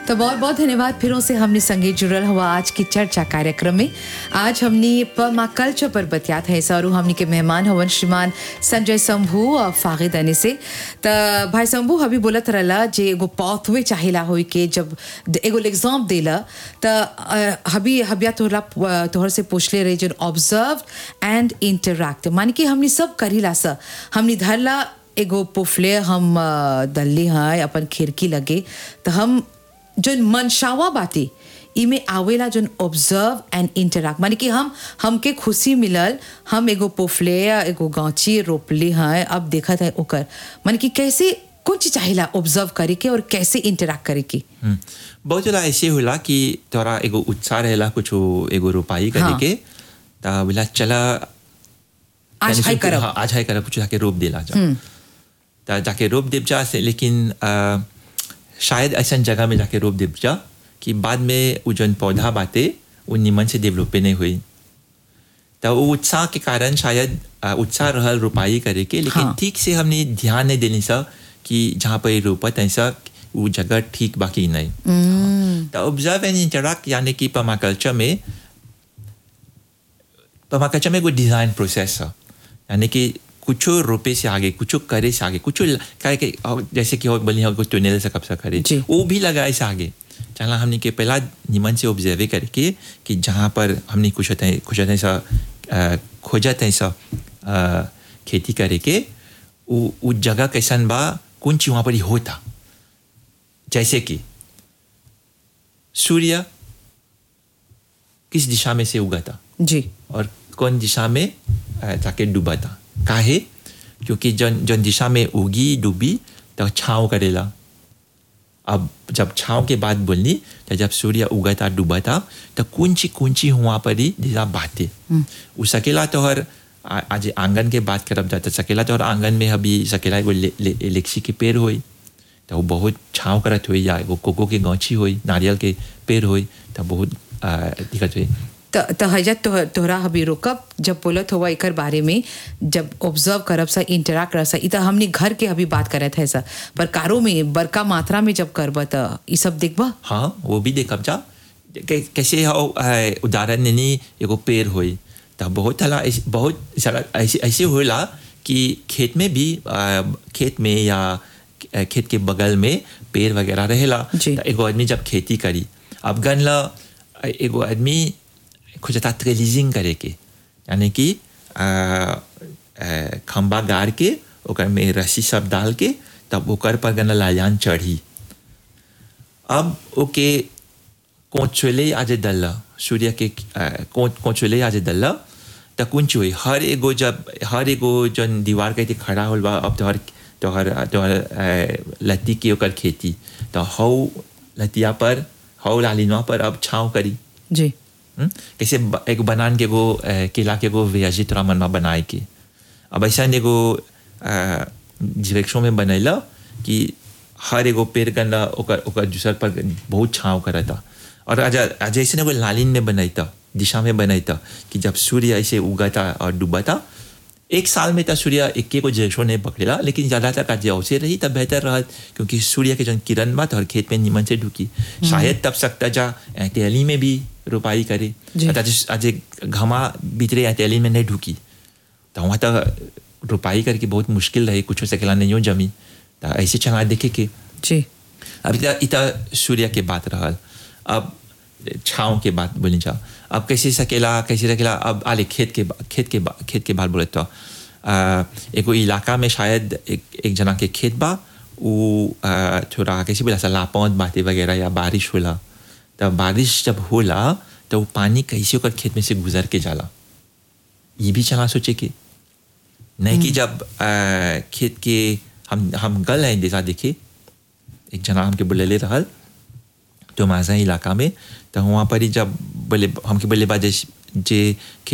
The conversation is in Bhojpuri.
तो बहुत बहुत धन्यवाद फिरों से हमने संगे जुड़ल हुआ आज की चर्चा कार्यक्रम में आज हमने पमा कल्चर पर बतियात है और हमने के मेहमान हवन श्रीमान संजय शंभू और फागिद अने से तो भाई शंभू हबी बोलत रहला जे एगो पाथवे चाहेला होई के जब एगो एग्जाम देला तो हबी हबिया तोहरा तोहर से पूछले रहे जो ऑब्जर्व एंड इंटरैक्ट माने कि हमने सब करीला सा हमने धरला एगो पुफले हम दल्ली हैं अपन खिड़की लगे तो हम जो मनशावा बाते इमे आवेला जोन ऑब्जर्व एंड इंटरैक्ट माने कि हम हमके खुशी मिलल हम एगो पोफले या एगो गांची रोपली हैं अब देखत है ओकर माने कि कैसे कुछ चाहिला ऑब्जर्व करे के और कैसे इंटरैक्ट करे के बहुत जला ऐसे होला कि तोरा एगो उत्साह रहेला कुछ एगो रोपाई करे हाँ। के ता बोला चला आज यानी हाई सो- करब हाँ, आज हाई करब कुछ जाके रोप देला जा ता जाके रोप देव जा से लेकिन आ, शायद ऐसा जगह में जाके रोप देव जा कि बाद में वो जन पौधा बाते वो निमन से डेवलपे नहीं हुई तो वो उत्साह के कारण शायद आ, उत्साह रहल रोपाई करे के लेकिन हाँ। ठीक से हमने ध्यान नहीं देनी सा कि जहाँ पर रोपत ऐसा वो जगह ठीक बाकी नहीं तो ऑब्जर्व एंड इंटरैक्ट यानी कि पर्माकल्चर में पर्माकल्चर में कोई डिज़ाइन प्रोसेस है यानी कि कुछ रोपे से आगे कुछ करे से आगे कुछ काय के और जैसे कि और बलिया कुछ टनल से कब से करे जी। वो भी लगाए से आगे चला हमने के पहला निमन से ऑब्जर्व करके कि जहाँ पर हमने कुछ होता है कुछ होता है सा अ, खोजत है सा अ, खेती करे के वो वो जगह कैसन बा कौन चीज वहाँ पर ही होता जैसे कि सूर्य किस दिशा में से उगा था जी और कौन दिशा में अ, जाके डूबा था काहे क्योंकि जन जन दिशा में उगी डूबी तो छाँव करेला अब जब छाँव के बाद बोलनी तो जब सूर्य उगा था डूबा था तो कुंची कुंची हुआ पर ही जैसा बातें वो सकेला तो हर आ- आज आंगन के बात करब जाता सकेला तो हर आंगन में अभी सकेला एगो ले, ले, लेक्सी के पेड़ होई तो वो बहुत छाँव करत हुई या एगो कोको के गौची होई नारियल के पेड़ होई तो बहुत आ, दिक्कत हुई त त हजत तो, तोहरा हबी रोकब जब बोलत हुआ एकर बारे में जब ऑब्जर्व करब सा इंटरैक्ट करब सा इ त हमनी घर के अभी बात करत है सा पर कारो में बड़का मात्रा में जब करब त ई सब देखबा हाँ वो भी देखब जा कै- कैसे हो अ, उदाहरण नहीं एगो पेड़ होई तो बहुत हला ऐसे- बहुत सारा ऐसे ऐसे होला कि खेत में भी अ, खेत में या अ, खेत के बगल में पेड़ वगैरह रहेला जी। तो एगो आदमी जब खेती करी अब गन ला अ, एगो आदमी खोजता ट्रेलिजिंग करे के यानी कि अ, अ, खंबा गाड़ के ओकर में रस्सी सब डाल के तब ओकर पर गन लायान चढ़ी अब ओके कोचले आज दल्ला सूर्य के कोचले आज दल्ला त कुंच हुई हर एगो जब हर एगो जन दीवार के थी खड़ा होल बा अब तोहर तोहर तोहर अ, लत्ती की ओकर खेती तो हौ लतिया पर हौ लालिनवा पर अब छाँव करी जी हम्म? कैसे ब- एगो बनान के एगो अ, केला के एगो व्याजी तोरा मनवा बनाए के अब ऐसा एगो डिरेक्शन में बनैला कि हर एगो पेड़ गन्ना ओकर ओकर दूसर पर बहुत छाँव करता और आज आज ऐसे एगो लालिन में बनैता दिशा में बनैता कि जब सूर्य ऐसे उगाता और डूबाता एक साल में तो सूर्य एक को जैसो नहीं पकड़ेला लेकिन ज़्यादातर आज अवसर रही तब बेहतर रहा क्योंकि सूर्य के जन किरण बा तो हर खेत में निमन से ढुकी शायद तब सकता जा अ, तेली में भी रोपाई करे जी। आज आज घमा भीतरे या तेली में नहीं ढुकी तो वहाँ तक रोपाई करके बहुत मुश्किल रही कुछ हो सकेला नहीं हो जमी तो ऐसे चला देखे के जी अब इतना इतना सूर्य के बात रहल अब छाँव के बात बोली जा अब कैसे सकेला कैसे सकेला अब आले खेत के बा- खेत के बा- खेत के बात बोले तो आ, एगो इलाका में शायद एक एक जना के खेत बा वो आ, थोड़ा कैसे बोला सा लापौत बातें वगैरह या बारिश होला तो बारिश जब होला तो वो पानी कैसे ओकर खेत में से गुजर के जाला ये भी चला सोचे के नहीं कि जब आ, खेत के हम हम गल हैं जैसा देखे एक जना हमके बोलेले रहल तो माजा इलाका में तो वहाँ पर ही जब बोले हमके बोले बा जे जे